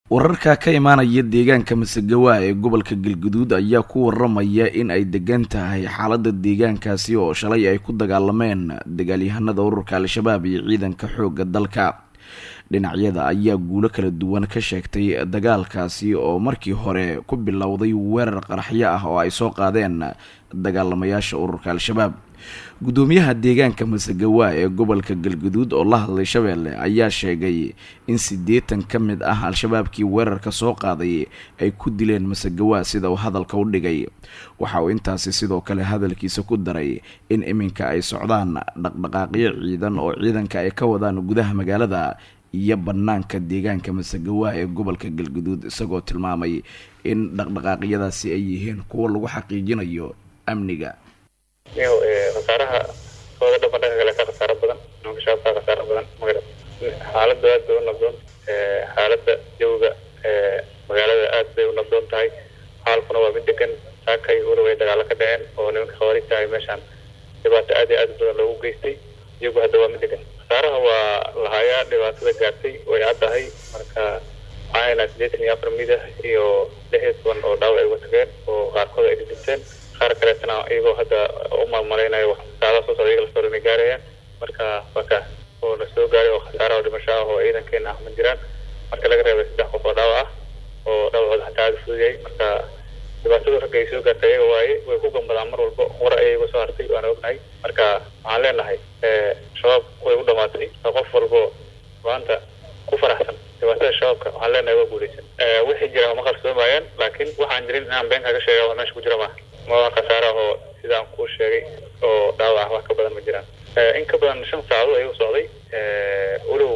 wararka ka imaanaya deegaanka masagawa ee gobolka galguduud ayaa ku waramaya in ay degan tahay xaalada deegaankaasi oo shalay ay ku dagaalameen dagaalyahanada ururka al-shabaab iyo ciidanka xooga dalka dhinacyada ayaa guulo kala duwan ka sheegtay dagaalkaasi oo markii hore ku bilowday weerar qaraxyo ah oo ay soo qaadeen dagaalamayaasha ururka al-shabaab gudoomiyaha deegaanka masagawa ee gobolka galguduud oo la hadlay shabeelle ayaa sheegay in siddeetan ka mid ah al-shabaabkii weerarka soo qaaday ay ku dileen masagawa sida uu hadalka u dhigay waxa uu intaasi sidoo kale hadalkiisa ku daray in iminka ay socdaan dhaqdhaqaaqyo ciidan oo ciidanka ay ka wadaan gudaha magaalada iyo banaanka deegaanka masagawa ee gobolka galguduud isagoo tilmaamay in dhaqdhaqaaqyadaasi ay yihiin kuwa lagu xaqiijinayo amniga khasaaraha ooga dhaba dhanka kale ka khasaaro badan nimanka shabaabka khasaaro badan magara xaaladda aad bay u nabdoon xaaladda jawiga magaalada aad bay u nabdoon tahay xaalkuna waa mid degan saakay weli way dagaalo ka dhaceen oo nimanka khawaarijta ay meeshaan dhibaato aad iyo aad badan loogu geystay iyagu hadda waa mid degan khasaaraha waa lahayaa dhibaatada gaartay way caddahay marka waxaana siddeetan iyo afar midah iyo lix iyo toban oo dhaawac ay uga tageen oo qaarkood ay dhidhinteen qaar kaleetana iyagoo hadda u maalmalaynayo saacadaha soo socda iyaga lasoo dhanay gaarayaan marka waa kaas oo la soo gaaray oo khasaara oo dhimasho ah oo ciidankeena ah ma jiraan marka laga reebay saddex qof oo dhaawac ah oo dhaawacooda xataa aada fudud yahay marka dhibaatadu ragga ay soo gaartay iyaga waaye way ku gambadaan mar walba war ayay iga soo hartay waana ognahay marka waxaan leenahay shabaab way u dhamaatay qof walbo maanta ku faraxsan dhibaatada shabaabka waxaan leenahay waa guuleysan wixii jira ma qarsoomayaan laakiin waxaan jirin inaan been kaga sheega waa meesha ku jira maaha ma khasaara oo sidaan kuu sheegay oo dhaawac ah wax ka badan ma jiraan in ka badan shan saacadood ayuu socday walow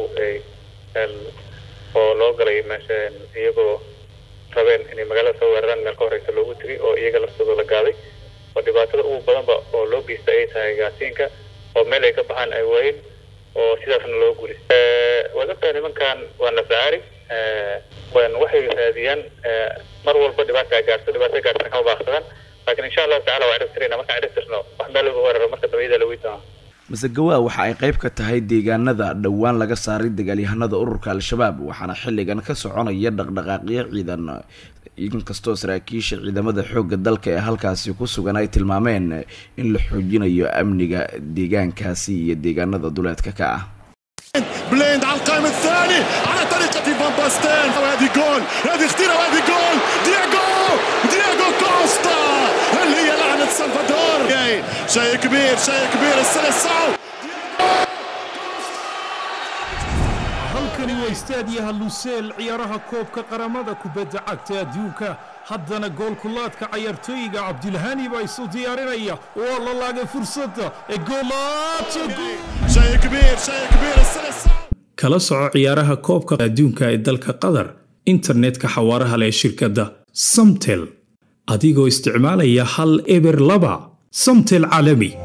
oo loo galay meesha iyagoo rabeen inay magaalada soo weeraraan meel ka horeysa loogu tegay oo iyaga laftooda la gaaday oo dhibaatada ugu badanba oo loo geysta ay tahay gaasiinka oo meel ay ka baxaan ay waayeen oo sidaasna loo guulis waad ogtahay nimankan waa nafacaari waxay raadiyaan mar walba dhibaata ay gaarto dhibaata gaartana kama baaqsadaan laakiin insha allahu tacala waa ciribtirayna markaan ciribtirno wax meel lagu weeraro marka dambayada la weydiinaa masagawa waxa ay qayb ka tahay deegaanada dhowaan laga saaray dagaalyahanada ururka al-shabaab waxaana xilligan ka soconaya dhaqdhaqaaqyo ciidan inkastoo saraakiisha ciidamada xoogga dalka ee halkaasi ku sugan ay tilmaameen in la xoojinayo amniga deegaankaasi iyo deegaanada duleedka ka ah بليند على القائم الثاني على طريقة فان باستين وهذه جول هذه خطيرة وهذه جول دياغو دياغو كوستا هل هي لعنة سلفادور شيء كبير شيء كبير السلسعو halkani waa istaadiyaha luseel ciyaaraha koobka qaramada kubadda cagta adduunka haddana goolkulaadka cayaartooyiga cabdilhani baa isu diyaarinaya waa la laagay fursadda ee شيء كبير شيء كبير السلسعو kala soco ciyaaraha koobka adduunka ee dalka qatar internetka xawaaraha leh shirkadda samtel adigoo isticmaalaya hal eber laba samtel caalami